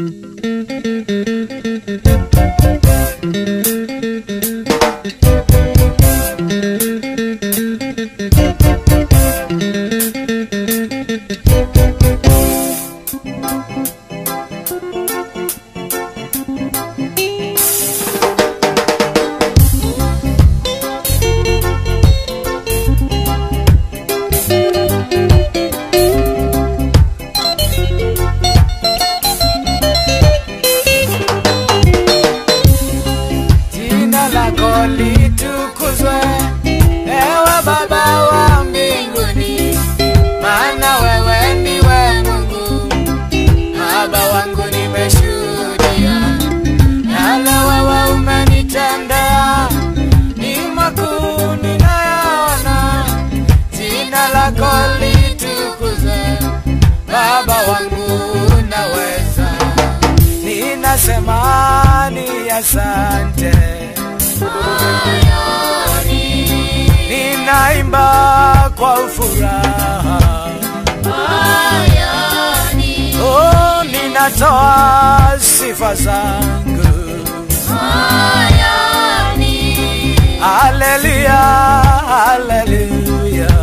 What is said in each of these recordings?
jina lako litukuzwe, ewe Baba wa mbinguni, maana wewe ndiwe Mungu. Baba wangu, nimeshuhudia yale wewe umenitendea, ni makuu ninayaona. Jina lako litukuzwe, Baba wangu, unaweza. Ninasema ni asante, ninaimba kwa furaha, oh, ninatoa sifa zangu, haleluya, haleluya.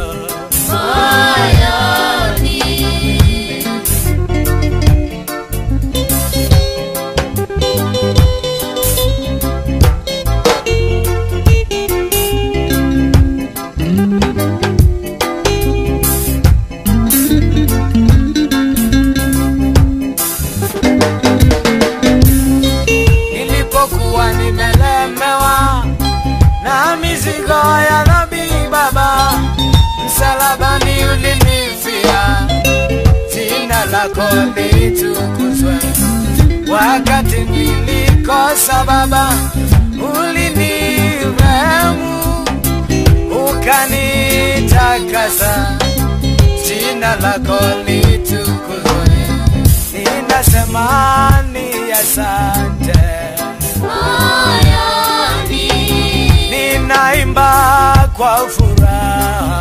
nilipokuwa nimelemewa na mizigo ya dhambi Baba, msalabani ulinifia, jina lako litukuzwe. Wakati nilikosa Baba, ulinirehemu ukanitakasa, jina lako litukuzwe. Ninasema ni asante. ninaimba kwa furaha,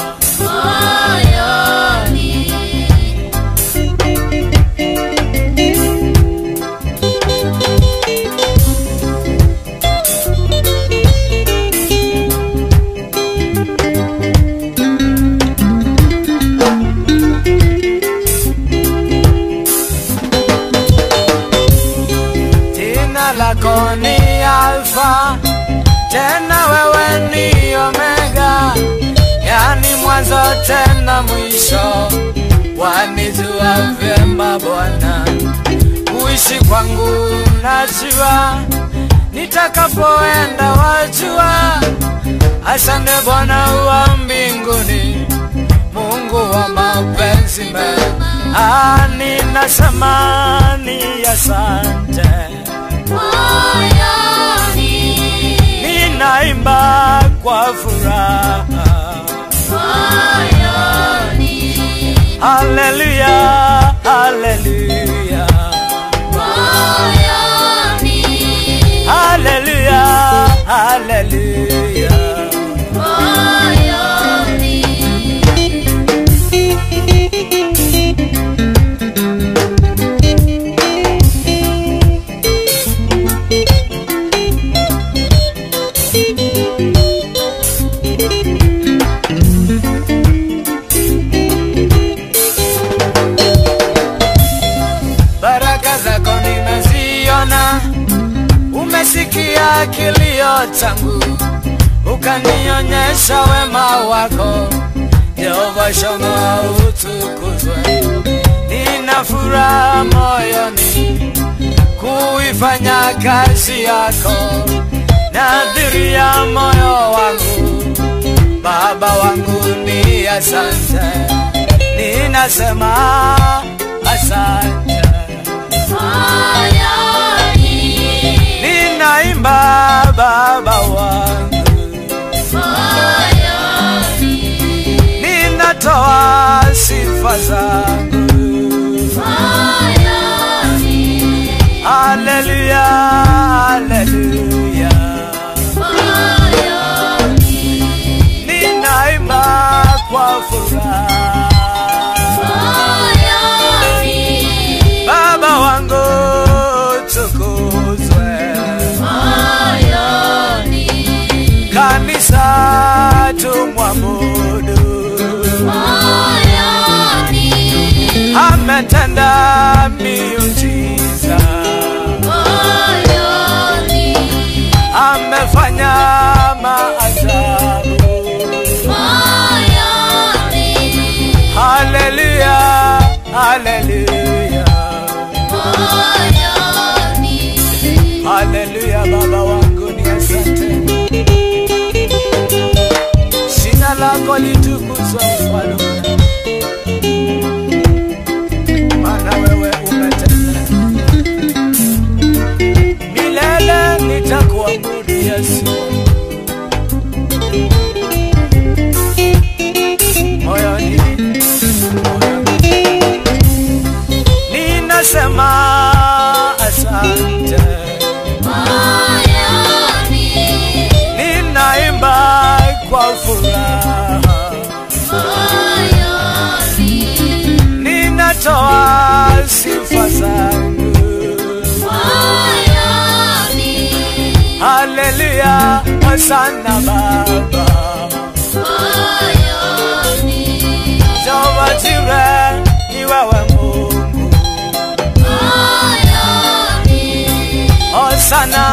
jina lako ni Alfa, tena wewe ni Omega, yani mwanzo tena mwisho. Wanijua vyema Bwana, kuishi kwangu najua, nitakapoenda wajua. Asante Bwana wa mbinguni, Mungu wa mapenzi mema, Ah, ninasema ni asante. ninaimba kwa furaha, haleluya, haleluya, haleluya, haleluya. baraka zako nimeziona, umesikia kilio changu, ukanionyesha wema wako. Jehova Shama utukuzwe, nina furaha moyoni kuifanya kazi yako, nadhiria moyo wangu, Baba wangu ni asante, ninasema asante. ninaimba baba wangu, ninatoa sifa zangu, haleluya, haleluya, ninaimba kwa furaha, baba wangu kumwabudu. moyoni, Ametenda miujiza, moyoni, amefanya maajabu. moyoni, Haleluya, haleluya, moyoni, haleluya. Baba wangu ni asante, jina lako litukuzwe mfalme, maana wewe umetenda. Milele nitakuabudu Yesu, moyoni, moyoni ninasema asante, moyoni, ninaimba kwa furaha, moyoni, ninatoa sifa zangu. moyoni, Haleluya, hosana Baba, moyoni, Jehova Jire, ni wewe Mungu, moyoni, hosana